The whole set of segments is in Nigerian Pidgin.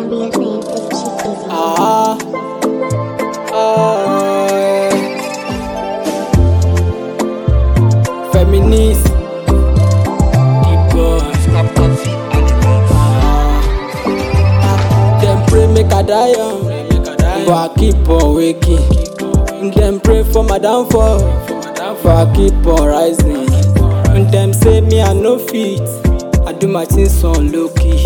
Ambient name is Chief Busy. Ah, ah, yeah. Feminist, deep boys, ah, ah. Them pray make I die young, but I keep on waking. Them pray for my downfall, but I keep on rising. Them say me I no fit, I do my things on low key.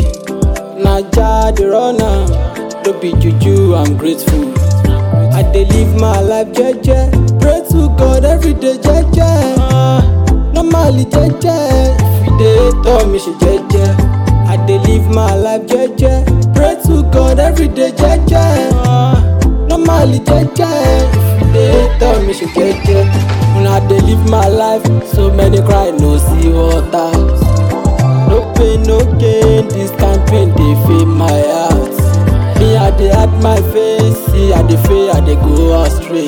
Naja the runner, don't be juju, I'm grateful. I dey live my life jeje, pray to God every day jeje. Uh, normally jeje, if you dey tell me she jeje. I dey live my life jeje, pray to God every day jeje. Uh, normally jeje, if you dey tell me she jeje. When I dey live my life, so many cry no see water. No pain, no gain, this campaign dey fill my heart. Me, I dey hide my face, see, I dey fail, I dey go astray.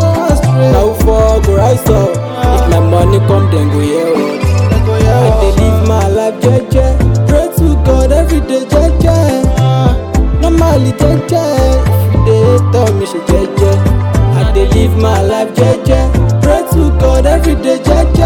Now for go rise up, if my money come, then go hear what. I dey live my life jeje, pray to God every day jeje. Normally jeje, if you dey tell me she jeje. I dey live my life jeje, pray to God every day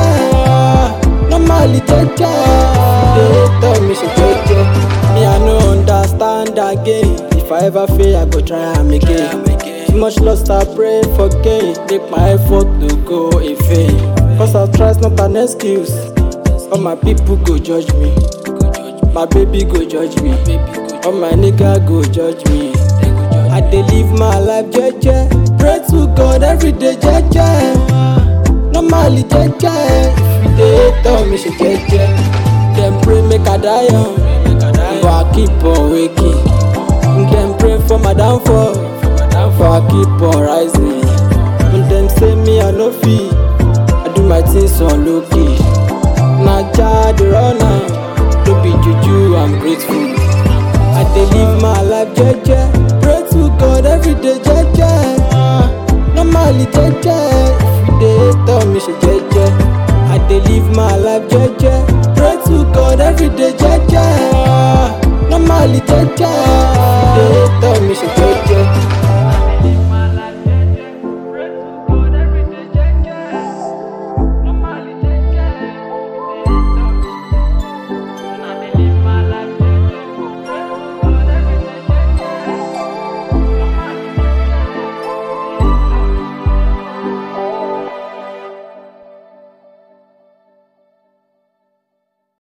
jeje. Normally jeje, if you dey tell me she jeje. Me I no understand again, if I ever fail I go try am again. Too much lost I pray for gain, make my effort no go in vain. Cause I try is not an excuse, all my people go judge me. My baby go judge me. All my nigga go judge me. I dey live my life jeje. Pray to God every day jeje. Normally jeje. If you dey tell me she jeje. Dem pray make I die young. But I keep on waking. Dem pray for my downfall. But I keep on rising. When dem say me I no fit. I do my things on low key. Naja the runner, don't be juju, I'm grateful. I dey live my life jeje,